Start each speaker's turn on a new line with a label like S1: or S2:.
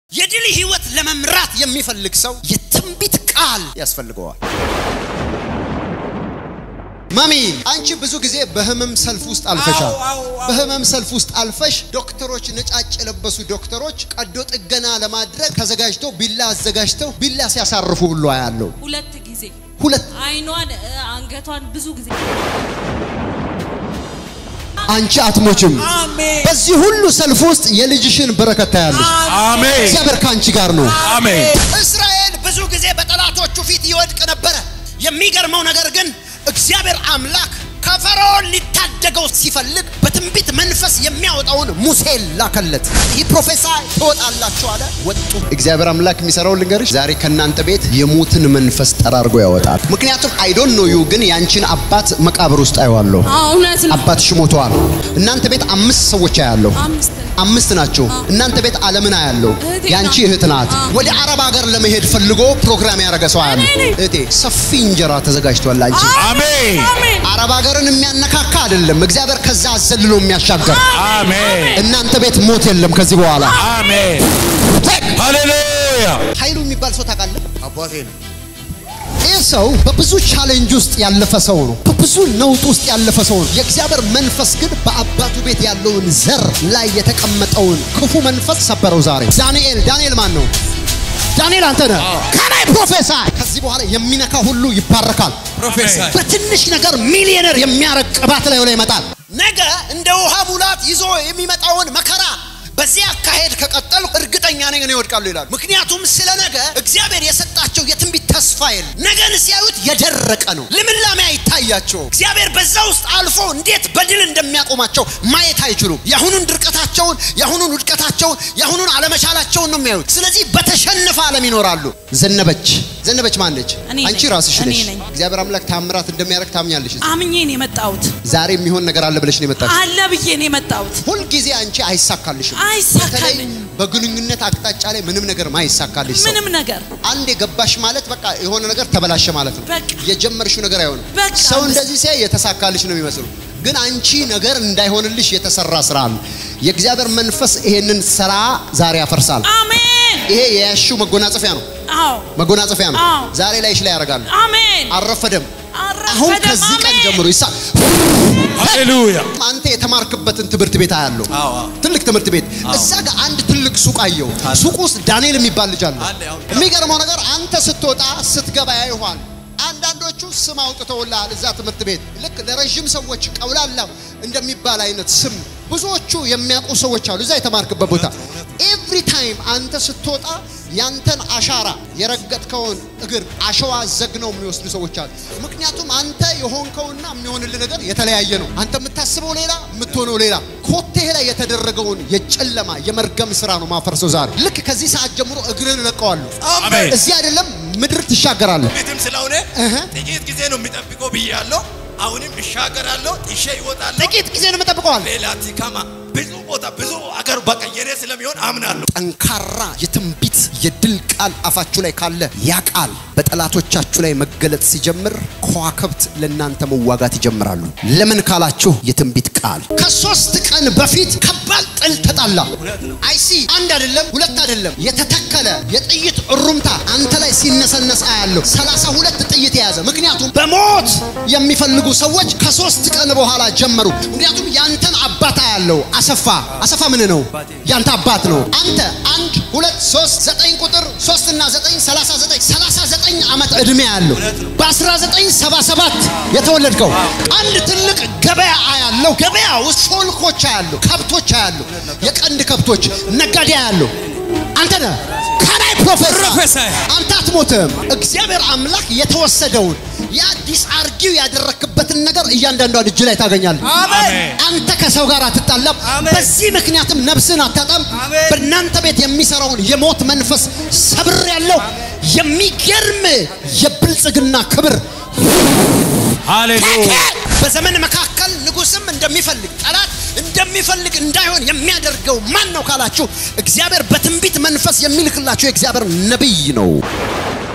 S1: የድል ህይወት ለመምራት የሚፈልግ ሰው የትንቢት ቃል ያስፈልገዋል። ማሚ አንቺ ብዙ ጊዜ በህመም ሰልፍ ውስጥ አልፈሻል። በህመም ሰልፍ ውስጥ አልፈሽ ዶክተሮች፣ ነጫጭ የለበሱ ዶክተሮች ቀዶ ጥገና ለማድረግ ተዘጋጅተው ቢላ አዘጋጅተው ቢላ ሲያሳርፉ ብሎ ያለው
S2: ሁለት ጊዜ
S1: ሁለት
S2: አይኗን እ፣ አንገቷን ብዙ ጊዜ
S1: አንቺ አትሞችም።
S3: አሜን
S1: በዚህ ሁሉ ሰልፍ ውስጥ የልጅሽን በረከት ታያለሽ።
S3: አሜን
S1: እግዚአብሔር ከአንቺ ጋር ነው።
S3: አሜን
S1: እስራኤል ብዙ ጊዜ በጠላቶቹ ፊት ይወድቅ ነበረ። የሚገርመው ነገር ግን እግዚአብሔር አምላክ ከፈርዖን ሊታደገው ሲፈልግ በትንቢት መንፈስ የሚያወጣውን ሙሴን ላከለት። ይህ ፕሮፌሳይ ትወጣላችሁ አለ። ወጡ። እግዚአብሔር አምላክ የሚሰራው ልንገርሽ፣ ዛሬ ከእናንተ ቤት የሙትን መንፈስ ጠራርጎ ያወጣል። ምክንያቱም አይዶን ኖ ዩ ግን ያንቺን አባት መቃብር ውስጥ አየዋለሁ።
S2: አዎ፣ እውነት ነው።
S1: አባትሽ ሞተዋል። እናንተ ቤት አምስት ሰዎች አያለሁ።
S2: አምስት ነው።
S1: አምስት ናቸው። እናንተ ቤት ዓለምን አያለው።
S2: እህቴ
S1: ያንቺ
S2: ናት።
S1: እህት ናት።
S2: አዎ።
S1: ወደ አረብ ሀገር ለመሄድ ፈልጎ ፕሮግራም ያደረገ ሰው አለ።
S2: እኔ ነኝ።
S1: እህቴ ሰፊ እንጀራ ተዘጋጅቷል። አንቺ
S3: አሜን
S2: አሜን
S1: አረብ ሀገርን የሚያነካካ አይደለም። እግዚአብሔር ከዛ አዘልሎ የሚያሻገር
S3: አሜን
S1: እናንተ ቤት ሞት የለም ከዚህ በኋላ።
S3: አሜን ሃሌሉያ
S1: ኃይሉ የሚባል ሰው ታውቃለህ?
S3: አባቴ ነው
S1: ይህ ሰው በብዙ ቻሌንጅ ውስጥ ያለፈ ሰው ነው። በብዙ ነውጥ ውስጥ ያለፈ ሰው ነው። የእግዚአብሔር መንፈስ ግን በአባቱ ቤት ያለውን ዘር ላይ የተቀመጠውን ክፉ መንፈስ ሰበረው። ዛሬ ዳንኤል ዳንኤል ማን ነው? ዳንኤል አንተ ነህ። ከላይ ፕሮፌሰር ከዚህ በኋላ የሚነካ ሁሉ ይባረካል።
S3: ፕሮፌሰር
S1: በትንሽ ነገር ሚሊዮነር የሚያረግ ቅባት ላይ ላይ ይመጣል። ነገ እንደ ውሃ ሙላት ይዞ የሚመጣውን መከራ በዚህ አካሄድ ከቀጠሉ እርግጠኛ ነኝ እኔ ይወድቃሉ ይላሉ። ምክንያቱም ስለ ነገ እግዚአብሔር የሰጣቸው የትንቢት ተስፋ የለም። ነገን ሲያዩት የደረቀ ነው፣ ልምላሜ አይታያቸው። እግዚአብሔር በዛ ውስጥ አልፎ እንዴት በድል እንደሚያቆማቸው ማየት አይችሉም። የአሁኑን ድርቀታቸውን፣ የአሁኑን ውድቀታቸውን፣ የአሁኑን አለመቻላቸውን ነው የሚያዩት። ስለዚህ በተሸነፈ ዓለም ይኖራሉ። ዘነበች ዘነበች ማነች?
S2: እኔ
S1: አንቺ
S2: ነኝ።
S1: ራስሽ
S2: እኔ
S1: ነሽ።
S2: ነኝ።
S1: እግዚአብሔር አምላክ ታምራት እንደሚያደርግ ታምኛለሽ።
S2: አምኜ ነው የመጣሁት።
S1: ዛሬ የሚሆን ነገር አለ ብለሽ ነው የመጣሽ።
S2: አለ ብዬ ነው የመጣሁት።
S1: ሁልጊዜ አንቺ አይሳካልሽም።
S2: አይሳካልኝም።
S1: በተለይ በግንኙነት አቅጣጫ ላይ ምንም ነገር ማይሳካልሽ ሰው
S2: ምንም ነገር
S1: አንድ የገባሽ ማለት በቃ የሆነ ነገር ተበላሸ ማለት ነው።
S2: በቃ።
S1: የጀመርሽው ነገር አይሆንም።
S2: በቃ።
S1: ሰው እንደዚህ ሲያይ የተሳካልሽ ነው የሚመስሉ፣ ግን አንቺ ነገር እንዳይሆንልሽ የተሰራ ስራ አለ። የእግዚአብሔር መንፈስ ይሄንን ስራ ዛሬ ያፈርሳል።
S2: አሜን።
S1: ይሄ የያሽው መጎናጸፊያ ነው፣
S2: አዎ
S1: መጎናጸፊያ ነው።
S2: አዎ።
S1: ዛሬ ላይሽ ላይ ያደርጋል።
S2: አሜን።
S1: አልረፈደም።
S2: አረፈደም።
S1: አሁን ከዚህ ቀን
S2: አሜን።
S1: ጀምሮ ይሳ
S3: ሃሌሉያ
S1: አንተ የተማርክበትን ትምህርት ቤት አያለው።
S3: አዎ፣ አዎ።
S1: ትልቅ ትምህርት ቤት እዛ ጋር አንድ ትልቅ ሱቅ አየው። ሱቅ ውስጥ ዳንኤል የሚባል ልጅ አለ።
S3: አለ፣ አዎ።
S1: የሚገርመው ነገር አንተ ስትወጣ ስትገባ ያይኋል። አንዳንዶቹ ስም አውጥተውልሃል እዛ ትምህርት ቤት ልክ ለረዥም ሰዎች ቀውላላ እንደሚባል አይነት ስም ብዙዎቹ የሚያውቁ ሰዎች አሉ እዛ የተማርክበት ቦታ። ኤቭሪ ታይም አንተ ስትወጣ ያንተን አሻራ የረገጥከውን እግር አሸዋ ዘግነው የሚወስዱ ሰዎች አሉ። ምክንያቱም አንተ የሆንከውና የሚሆንልህ ነገር የተለያየ ነው። አንተ የምታስበው ሌላ፣ የምትሆነው ሌላ። ኮቴህ ላይ የተደረገውን የጨለማ የመርገም ስራ ነው ማፈርሰው ዛሬ። ልክ ከዚህ ሰዓት ጀምሮ እግርን እለቀዋለሁ።
S3: አሜን
S1: እዚህ አይደለም ምድር ትሻገራለህ።
S4: ቤትም ስለሆነ
S1: እህ።
S4: ጥቂት ጊዜ ነው የሚጠብቀው ብያለሁ። አሁንም እሻገራለሁ፣ ጥሼ ይወጣለሁ።
S1: ጥቂት ጊዜ ነው የምጠብቀዋል።
S4: ሌላ ቲካማ ብዙ ቦታ ብዙ አገር በቃ የኔ ስለሚሆን አምናለሁ።
S1: ጠንካራ የትንቢት የድል ቃል አፋችሁ ላይ ካለ ያ ቃል በጠላቶቻችሁ ላይ መገለጥ ሲጀምር ከዋክብት ለእናንተ መዋጋት ይጀምራሉ። ለምን ካላችሁ የትንቢት ቃል ከሶስት ቀን በፊት ከባድ ጥል ተጣላ። አይሲ አንድ አይደለም ሁለት አይደለም የተተከለ የጥይት እሩምታ አንተ ላይ ሲነሰነስ አያለሁ። ሰላሳ ሁለት ጥይት የያዘ ምክንያቱም በሞት የሚፈልጉ ሰዎች ከሶስት ቀን በኋላ ጀመሩ። ምክንያቱም ያንተን አባት አያለው። አሰፋ አሰፋ ምን ነው? ያንተ አባት ነው። አንተ አንድ ሁለት ሶስት ዘጠኝ ቁጥር ሶስት እና ዘጠኝ ሰላሳ ዘጠኝ ሰላሳ ዘጠኝ ዓመት ዕድሜ ያለው በአስራ ዘጠኝ ሰባ ሰባት የተወለድከው አንድ ትልቅ ገበያ አያለው። ገበያ ውስጥ ሾልኮች አያሉ፣ ከብቶች አያሉ፣ የቀንድ ከብቶች ነጋዴ አያሉ። አንተ ነህ ከላይ ፕሮፌሰር
S3: ፕሮፌሰር
S1: አንተ አትሞትም። እግዚአብሔር አምላክ የተወሰደውን ያ ዲስአርጊው ያደረክበትን ነገር እያንዳንዷን እጅ ላይ ታገኛለህ።
S3: አሜን
S1: አንተ ከሰው ጋር አትጣላም።
S3: አሜን።
S1: በዚህ ምክንያትም ነፍስን አታጣም።
S3: አሜን።
S1: በእናንተ ቤት የሚሰራውን የሞት መንፈስ ሰብር ያለው የሚገርም የብልጽግና ክብር
S3: ሃሌሉያ
S1: በዘመን መካከል ንጉስም እንደሚፈልግ ጠላት እንደሚፈልግ እንዳይሆን የሚያደርገው ማን ነው ካላችሁ፣ እግዚአብሔር በትንቢት መንፈስ የሚልክላችሁ የእግዚአብሔር ነቢይ ነው።